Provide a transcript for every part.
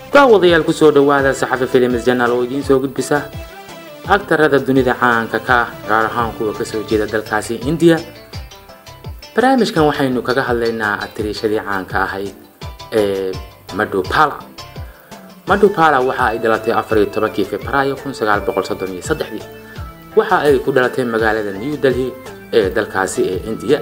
daawadayaal kusoo dhowaada saxafi filims janaal oo idiin soo gudbisa agtarada dunida caanka ka ah gaar ahaan kuwa kasoo jeeda dalkaasi indiya barnaamijkan waxaynu kaga hadlaynaa atiriishadii caanka ahayd ee madhupala madhupala waxa ay dhalatay afariyo tobankii februaayo kun sagaal boqol soddon iyo saddexdii waxa ay ku dhalatay magaalada new delhi ee dalkaasi ee indiya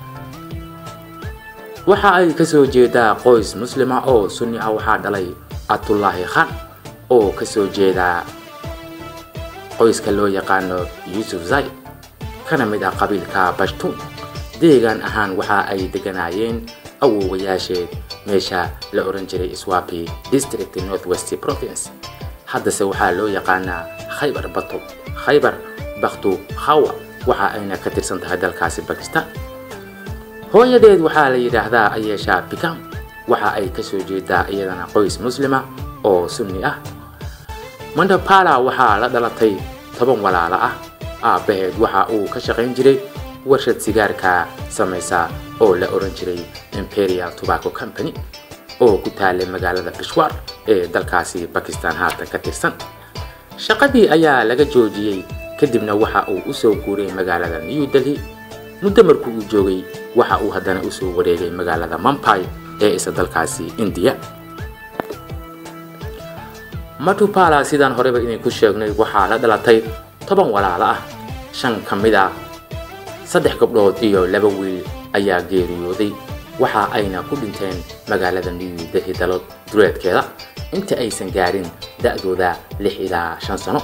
waxa ay kasoo jeedaa qoys muslima oo sunni ah waxaa dhalay atullaahi khan oo kasoo jeeda qoyska loo yaqaano yuusuf zay kana mid ah qabiilka bashtuun deegaan ahaan waxa ay deganaayeen awowayaasheed meesha la oran jiray swapi district north west province haddase waxaa loo yaqaanaa khaybar batu khaybar baktu khawa waxa ayna ka tirsan tahay dalkaasi bakistan hooyadeed waxaa la yidhaahdaa ayeesha bikam waxa ay kasoo jeedaa iyadana qoys muslima oo sunni ah mandapala waxaa la dhalatay toban walaalo ah aabbaheed waxa uu ka shaqayn jiray warshad sigaarka samaysa oo la oran jiray imperial tobacco company oo ku taalay magaalada bishwar ee dalkaasi bakistan haatan ka tirsan shaqadii ayaa laga joojiyey kadibna waxa uu usoo guuray magaalada new delhi muddo markuu uu joogay waxa uu haddana usoo wareegay magaalada mampai ee isa dalkaasi indiya matupala sidaan horeyba idinku sheegnay waxaa la dhalatay toban walaalo ah shan ka mid ah saddex gabdhood iyo laba wiil ayaa geeriyooday waxa ayna ku dhinteen magaalada new delhi dalo duleedkeeda inta aysan gaarin da-dooda lix ilaa shan sano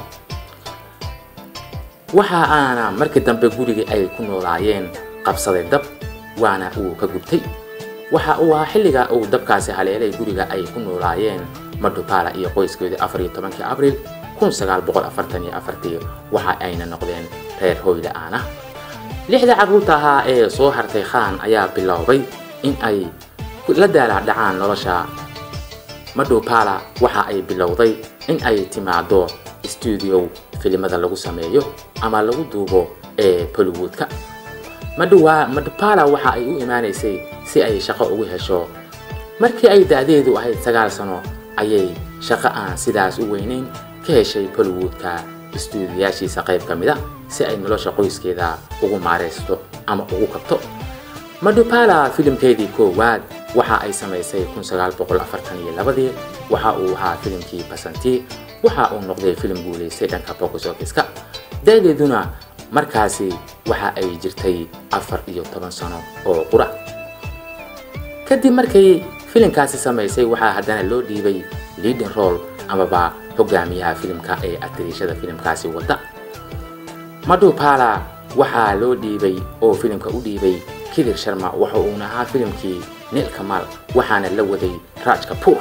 waxa aana markii dambe gurigii ay ku noolaayeen qabsaday dab waana uu ka gubtay waxa uu ahaa xilliga uu dabkaasi haleelay guriga ay ku noolaayeen madhupala iyo qoyskeedii afar iyo tobankii abriil kun sagaal boqol afartan iyo afartii waxa ayna noqdeen reer hooyla aan ah lixda carruurta ahaa ee soo hartay khaan ayaa biloobay in ay la daalaadhacaan nolosha madhupala waxa ay bilowday in ay timaado stuudio filimada lagu sameeyo ama lagu duubo ee bollywoodka madhupala waxa ay u imaanaysay si ay shaqo ugu hesho markii ay da-deedu ahayd sagaal sano ayay shaqo aan sidaas u weynayn ka heshay bollywoodka istuudiyaashiisa qayb ka mid a si ay nolosha qoyskeeda ugu maaraysto ama ugu kabto madhupala filimkeedii koowaad waxa ay samaysay kun sagaal boqol afartan iyo labadii waxa uu ahaa filimkii basanti waxa uu noqday filim guulaystay dhanka box office-ka da-deeduna markaasi waxa ay jirtay afar iyo toban sano oo qura kadib markay filimkaasi samaysay waxaa haddana loo dhiibay leading role amaba hogaamiyaha filimka ee atiriishada filimkaasi wadda madhupala waxaa loo dhiibay oo filimka u dhiibay kidir sharma waxa uuna ahaa filimkii nil kamal waxaana la waday raj kapoor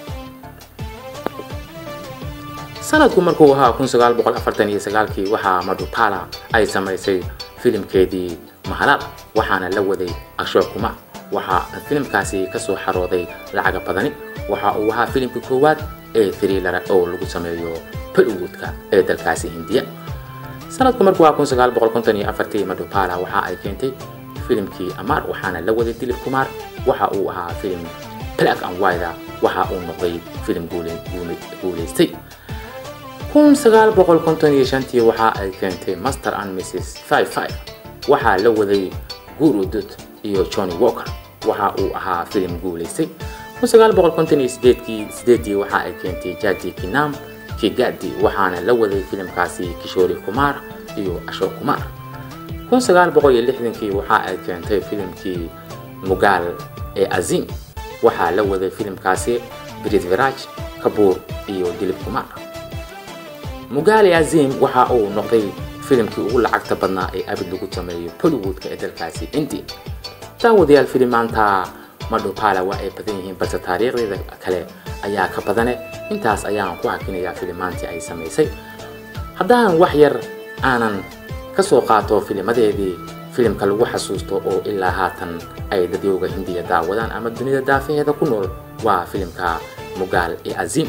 sanadku markuu ahaa kun sagaal boqol afartan iyo sagaalkii waxaa madhupala ay samaysay filimkeedii mahalal waxaana la waday ashok kumar waxaa filimkaasi kasoo xarooday lacaga badani waxa uu ahaa filimkii koowaad ee thriller oo lagu sameeyo bollywoodka ee dalkaasi hindiya sanadku markuu ahaa kun sagaal boqol konton iyo afartii madhupala waxa ay keentay filimkii amar waxaana la waday dilip kumar waxa uu ahaa filim black and white waxa uu noqday filim guulaystay kun sagaal boqol konton iyo shantii waxa ay keentay master and mrs five five waxaa la waday guru dut iyo johnny walker waxa uu ahaa filim guulaystay kun sagaal boqol konton iyo sideedkii sideedii waxa ay keentay jadi kinam kigadi waxaana la waday filimkaasi kishori kumar iyo ashok kumar kun sagaal boqol iyo lixdankii waxa ay keentay filimkii mugaal ee azim waxaa la waday filimkaasi britviraj kabuur iyo dilip kumar mugaali azim waxa uu noqday filimkii ugu lacagta badnaa ee abid lagu sameeyo bollywoodka ee dalkaasi india daawadayaal filimaanta madhupala waa ay badan yihiin balse taariikhdeeda kale ayaa ka badane intaas ayaan ku hakinayaa filimaantii ay samaysay haddaan wax yar aanan ka soo qaato filimadeedii filimka lagu xasuusto oo ilaa haatan ay dadyowga hindiya daawadaan ama dunida daafaheeda ku nool waa filimka mugaal ee azim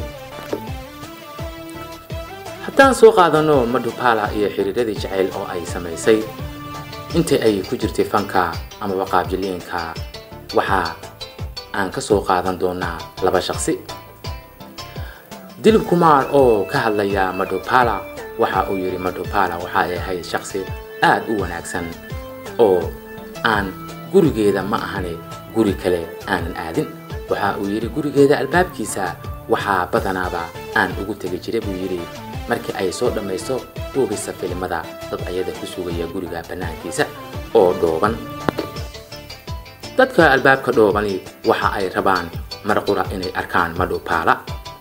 haddaan soo qaadano madhupala iyo xiriiradii jacayl oo ay samaysay intii ay ku jirtay fanka amaba qaabjiliinka waxaa aan ka soo qaadan doonaa laba shaqsi dilib kumaar oo ka hadlaya madhopala waxa uu yidhi madhopala waxa ay ahayd shaqsi aad u wanaagsan oo aan gurigeeda ma ahane guri kale aanan aadin waxa uu yidhi gurigeeda albaabkiisa waxaa badanaaba aan ugu tegi jiray buu yidhi markii ay soo dhammaysto duubisa filimada dad ayada ku sugaya guriga bannaankiisa oo dhooban dadka albaabka dhoobani waxa ay rabaan mar qura inay arkaan madhopala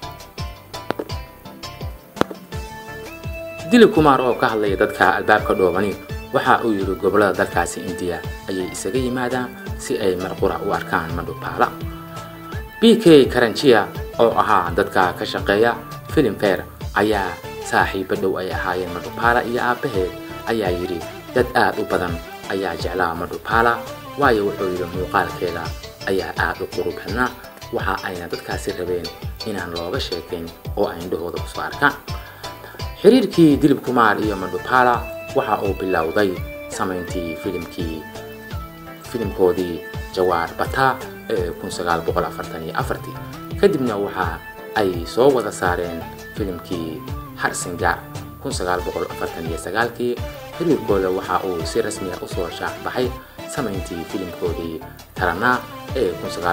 dilib kumaar oo ka hadlaya dadka albaabka dhoobani waxa uu yidhi gobollada dalkaasi indiya ayay isaga yimaadaan si ay mar qura u arkaan madhopala b k karanjiya oo ahaa dadka ka shaqeeya filimfare ayaa saaxiibo dhow ay ahaayeen madhopala iyo aabbaheed ayaa yidhi dad aad u badan ayaa jeclaa madhopala waayo wuxuu yidhi muuqaalkeeda ayaa aad u qurub badnaa waxa ayna dadkaasi rabeen inaan looga sheekayn oo ay indhahooda kusoo arkaan xiriirkii dilib kumaar iyo madhopala waxa uu bilowday samayntii filimkii filimkoodii jawaar bata ee kadibna waxa ay soo wada saareen filimkii harsingaar kii xiriirkooda waxa uu si rasmiya usoo shaac baxay samayntii filimkoodii taranaa ee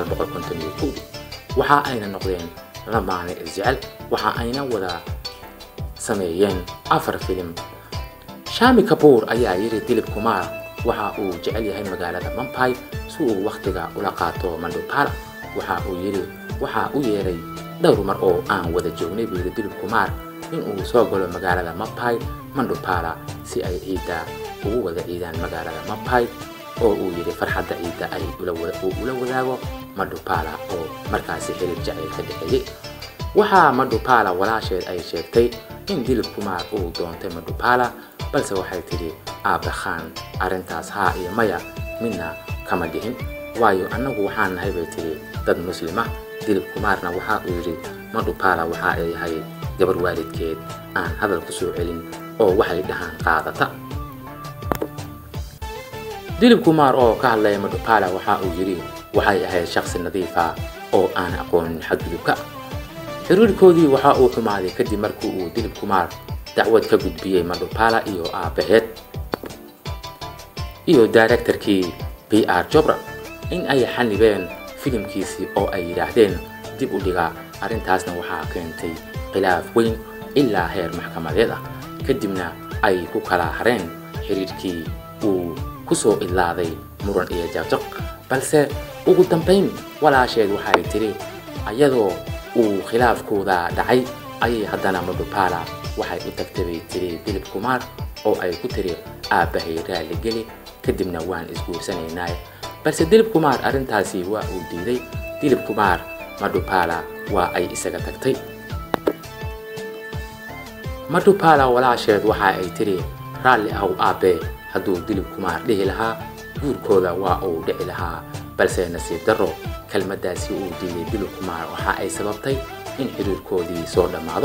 waxa ayna noqdeen lamaane isjecel waxa ayna wada sameeyeen afar filim shami kabuur ayaa yidhi dilib kumaar waxa uu jecel yahay magaalada mampai si uu wakhtiga ula qaato mandhopala waxa uu yidhi waxa u yeeray dhowr mar oo aan wada joognay buu yidhi dilib kumaar in uu soo galo magaalada mampai mandhopala si ay ciidda ugu wada ciidaan magaalada mampai oo uu yidhi farxadda ciidda ay uu ula wadaago madhopala oo markaasi xiriir jacayl ka dhexeeyey waxaa madhopala walaasheed ay sheegtay in dilib kumaar uu doontay madhopala balse waxay tidhi aabbe khaan arrintaas haa iyo maya midna kama dhihin waayo annagu waxaan nahay bay tidhi dad muslima dilib kumaarna waxa uu yidhi madhopala waxa ay ahay gabar waalidkeed aan hadal ku soo celin oo waxay dhahaan qaadata dilib kumaar oo ka hadlaya madhopala waxa uu yidhi waxay ahayd shaqsi nadiifa oo aan aqoonin xadgudubka xiriirkoodii waxa uu xumaaday kadib markii uu dilib kumaar dacwad ka gudbiyey madhopala iyo aabbaheed iyo directorkii b r jobra in ay xanibeen filimkiisii oo ay yidhaahdeen dib u dhiga arrintaasna waxaa keentay khilaaf weyn ilaa heer maxkamadeed ah kadibna ay ku kala hareen xiriirkii uu ku soo idlaaday muran iyo jaqjaq balse ugu dambayn walaasheed waxay tidhi ayadoo uu khilaafkooda dhacay ayay haddana madhopala waxay u tagtay bay tiri dilib kumaar oo ay ku tiri aabbahay raalli geli kadibna waan isguursanaynaa balse dilib kumaar arrintaasi waa uu diiday dilib kumaar madhopala waa ay isaga tagtay madhopala walaasheed waxa ay tiri raalli ahow aabbee hadduu dilib kumaar dhihi lahaa guurkooda waa uu dhici lahaa balse nasiib darro kelmaddaasi uu diiday dilib kumaar waxa ay sababtay in xiriirkoodii soo dhammaado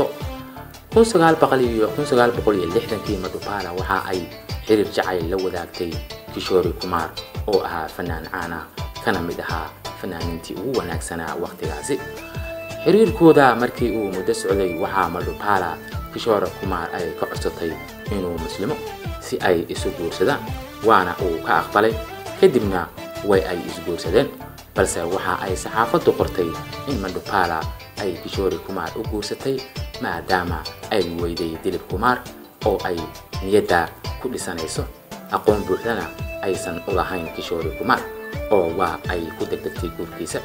kii madhopala waxa ay xiriir jacayl la wadaagtay kishori kumaar oo ahaa fanaan caana kana mid ahaa fanaaniintii ugu wanaagsanaa wakhtigaasi xiriirkooda markii uu muddo socday waxaa madhopala kishore kumaar ay ka codsatay inuu muslimo si ay isu guursadaan waana uu ka aqbalay kadibna way ay isguursadeen balse waxa ay saxaafaddu qortay in madhopala ay kishori kumaar u guursatay maadaama ay weyday dilib kumaar oo ay niyadda ku dhisanayso aqoon buuxdana aysan u lahayn kishori kumaar oo waa ay ku degdegtay guurkiisa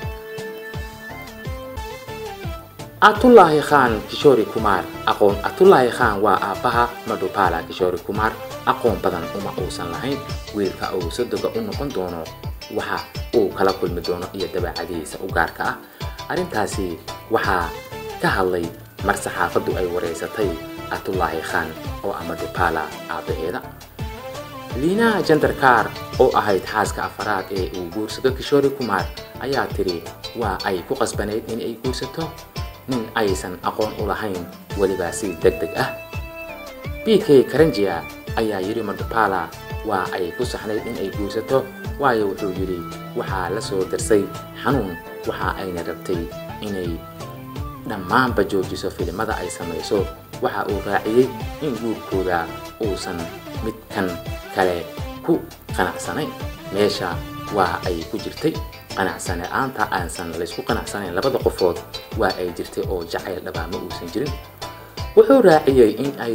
atullaahi khaan kishori kumaar aqoon atullaahi khaan waa aabbaha madhopala kishori kumaar aqoon badan uma uusan lahayn wiilka uu sodoga u noqon doono waxa uu kala kulmi doono iyo dabeecadihiisa u gaarka ah arrintaasi waxaa ka hadlay mar saxaafaddu ay wareysatay atullaahi khaan oo ah madhopala aabbaheeda liina jandarkaar oo ahayd xaaska afaraad ee uu guursado kishori kumaar ayaa tiri waa ay ku qasbanayd in ay guursato nin aysan aqoon u lahayn weliba si deg deg ah b k karanjia ayaa yidhi madhopala waa ay ku saxnayd in ay guursato waayo wuxuu yidhi waxaa la soo darsay xanuun waxa ayna rabtay inay dhammaanba joojiso filimada ay samayso waxa uu raaciyey in guurkooda uusan midkan kale ku qanacsanayn meesha waa ay ku jirtay qanacsane aanta aansan laysku qanacsanayn labada qofood waa ay jirtay oo jacayl dhabaa ma uusan jirin wuxuu raaciyey in ay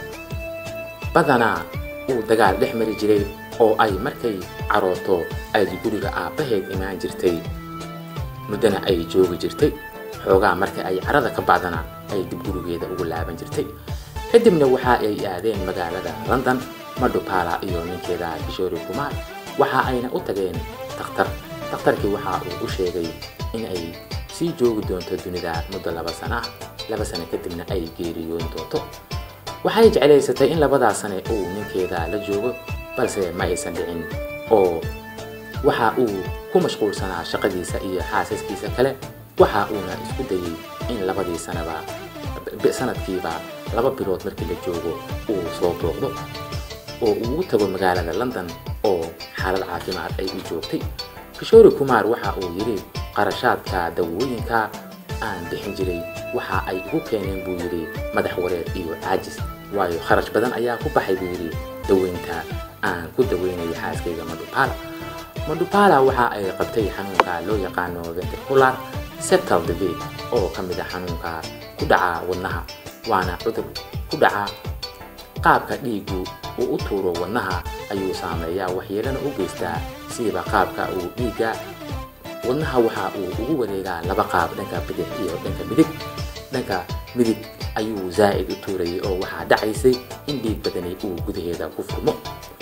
badanaa uu dagaal dhex mari jiray oo ay markay carooto ay guriga aabbaheed imaan jirtay muddana ay joogi jirtay xoogaa marka ay carada ka bacdana ay dib gurigeeda ugu laaban jirtay kadibna waxa ay aadeen magaalada london madhupala iyo ninkeeda kishori kumaar waxa ayna u tageen dakhtar dakhtarkii waxa uu u sheegay in ay sii joogi doonto dunida muddo laba sana ah laba sano kadibna ay geeriyoon doonto waxay jeclaysatay in labadaas sane uu ninkeeda la joogo balse ma aysan dhicin oo waxa uu ku mashquulsanaa shaqadiisa iyo xaasaskiisa kale waxa uuna isku dayey in labadii sanaba sanadkiiba laba bilood markii la joogo uu soo booqdo oo uu u tago magaalada london oo xaalad caafimaad ay u joogtay kishori kumaar waxa uu yidhi qarashaadka dawooyinka aan bixin jiray waxa ay igu keeneen buu yidhi madax wareer iyo caajis waayo kharash badan ayaa ku baxay buu yidhi daweynta aan ku daweynayay xaaskayga madhupala madhupala waxa ay qabtay xanuunka loo yaqaano ventricular septal disease oo ka mid a xanuunka ku dhaca wadnaha waana cudur ku dhaca qaabka dhiigu uu u tuuro wadnaha ayuu saameeyaa waxyeelana u geystaa siiba qaabka uu dhiigga wadnaha waxa uu ugu wareegaa laba qaab dhanka bidix iyo dhanka midig dhanka midig ayuu zaa'id u tuurayay oo waxaa dhacaysay in dhiig badani uu gudaheeda ku furmo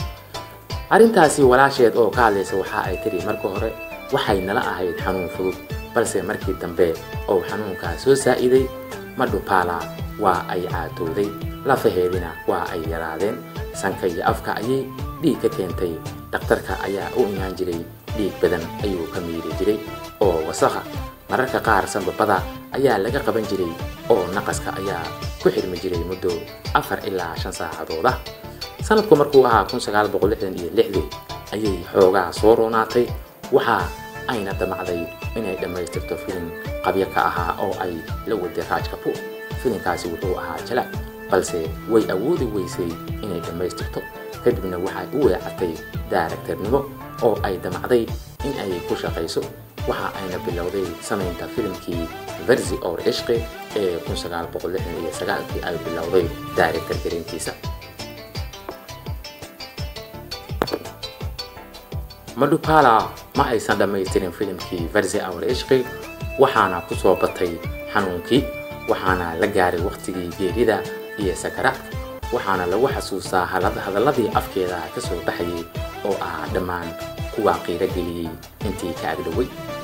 arrintaasi walaasheed oo ka hadlaysa waxa ay tiri marka hore waxay nala ahayd xanuun fudud balse markii dambe oo xanuunkaa soo saa'iday madhupala waa ay caatooday lafaheedina waa ay yaraadeen sanka iyo afka ayay dhiig ka keentay dhakhtarka ayaa u imaan jiray dhiig badan ayuu ka miiri jiray oo wasakha mararka qaar sanbabada ayaa laga qaban jiray oo naqaska ayaa ku xirmi jiray muddo afar ilaa shan saacadooda sanadku markuu ahaa kun sagaal boqol lixdan iyo lixdii ayay xoogaa soo roonaatay waxa ayna damacday inay dhammaystirto filim qabyo ka ahaa oo ay la waday raaj kapoor filimkaasi wuxuu ahaa jalac balse way awoodi weysay inay dhammaystirto kadibna waxay u weecatay daaragtarnimo oo ay damacday in ay ku shaqayso waxa ayna bilowday samaynta filimkii versi or ishqi ee kun sagaal boqol lixdan iyo sagaalkii ay bilowday daaragtar garintiisa madhupala ma aysan dhammaystirin filimkii versi or ishqi waxaana ku soo batay xanuunkii waxaana la gaaray wakhtigii geerida iyo sakaraadka waxaana lagu xasuustaa hadalladii afkeeda ka soo baxayay oo ah dhammaan kuwa qiiro geliyey intii ka agdhoway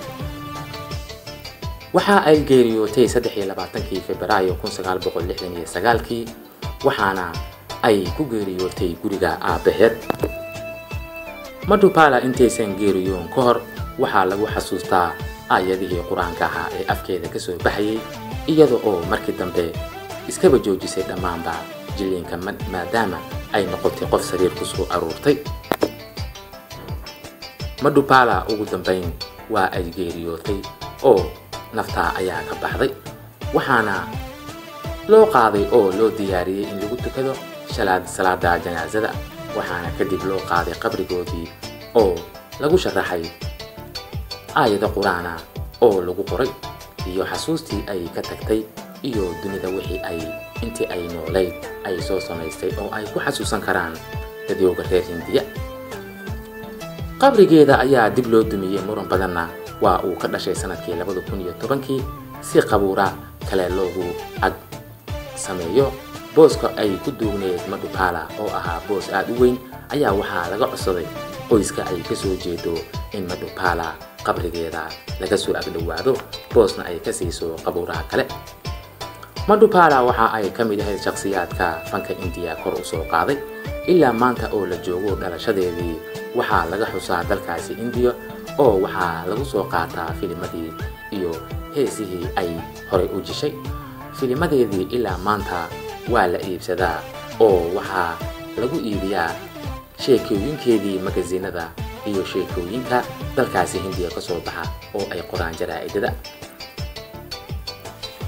waxa ay geeriyootay saddex iyo labaatankii febraayo kun sagaal boqol lixdan iyo sagaalkii waxaana ay ku geeriyootay guriga aabbaheed madhupala intaysan geeriyoon ka hor waxaa lagu xasuustaa aayadihii qur-aanka ahaa ee afkeeda ka soo baxayay iyada oo markii dambe iskaba joojisay dhammaanba jilliinka maadaama ay noqotay qof sariir ku soo aruurtay madhupala ugu dambayn waa ay geeriyootay oo naftaa ayaa ka baxday waxaana loo qaaday oo loo diyaariyey in lagu tukado salaada janaasada waxaana kadib loo qaaday qabrigoodii oo lagu sharaxay aayado qur-aana oo lagu qoray iyo xasuustii ay ka tagtay iyo dunida wixii ay intii ay noolayd ay soo samaystay oo ay ku xasuusan karaan dadyooga reer hindiya qabrigeeda ayaa dib loo dumiyey muran badanna waa uu ka dhashay sanadkii labada kun iyo tobankii si qabuura kale loogu ag sameeyo booska ay ku duugneed madhupala oo ahaa boos aad u weyn ayaa waxaa laga codsaday qoyska ay ka soo jeedo in madhupala qabrigeeda laga soo agdhowaado boosna ay ka siiso qabuuraha kale madhupala waxa ay ka mid ahayd shakhsiyaadka fanka indiya kor u soo qaaday ilaa maanta oo la joogo dhalashadeedii waxaa laga xusaa dalkaasi indiya oo waxaa lagu soo qaataa filimadii iyo heesihii ay horay u jishay filimadeedii ilaa maanta waa la iibsadaa oo waxaa lagu iibiyaa sheekooyinkeedii magasinada iyo sheekooyinka dalkaasi hindiya ka soo baxa oo ay qoraan jaraa'idada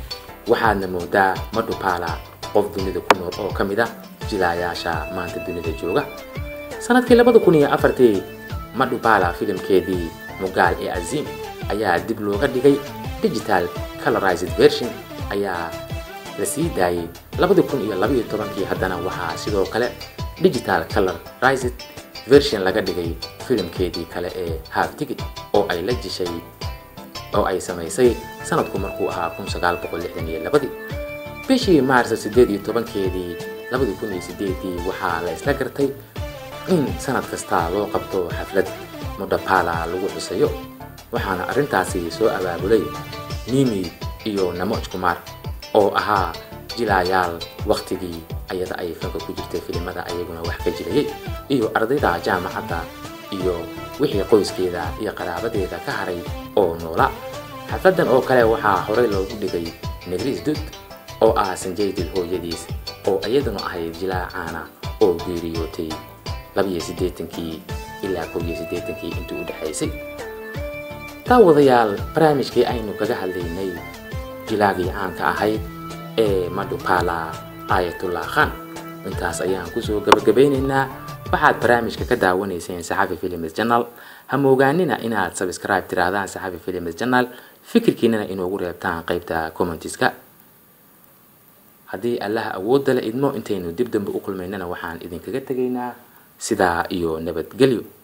waxaadna moodaa madhupala qof dunida ku nool oo ka mid ah jilaayaasha maanta dunida jooga sanadkii labada kun iyo afartii madhupala filimkeedii mugaal ee aziim ayaa dib looga dhigay digital colorized version ayaa la sii daayay labada kun iyo labaiyo tobankii haddana waxaa sidoo kale digital colorized version laga dhigay filimkeedii kale ee half ticket oo ay la jishay oo ay samaysay sanadku markuu ahaa kun sagaal boqol lixdan iyo labadii bishii maarso siddeed iyo tobankeedii labadii kun iyo sideedii waxaa la isla gartay in sanad kasta loo qabto xaflad mudhapala lagu xusayo waxaana arrintaasi soo abaabulay mimi iyo namoj kumar oo ahaa jilaayaal wakhtigii ayada ay fanka ku jirtay filimada ayaguna wax ka jirayay iyo ardayda jaamacadda iyo wixii qoyskeeda iyo qaraabadeeda ka haray oo noola xafladan oo kale waxaa horey loogu dhigay negris dud oo ah sanjaydil hooyadiis oo iyaduna ahayd jilaa caana oo geeriyootay labiyo siddeetankii ilaa kow iyo siddeetankii intii u dhexaysay daawadayaal barnaamijkii aynu kaga hadlaynay jilaagii caanka ahayd ee madhupala aayatullah khan intaas ayaan kusoo gabagabaynaynaa waxaad barnaamijka ka daawanayseen saxafi films janal ha moogaanina inaad sabscribe tirahdaan saxafi films janal fikirkiinana inoogu reebtaan qaybta commentiska haddii allaha awoodda la idmo intaynu dib dambe u kulmaynana waxaan idinkaga tegaynaa sidaa iyo nabadgelyo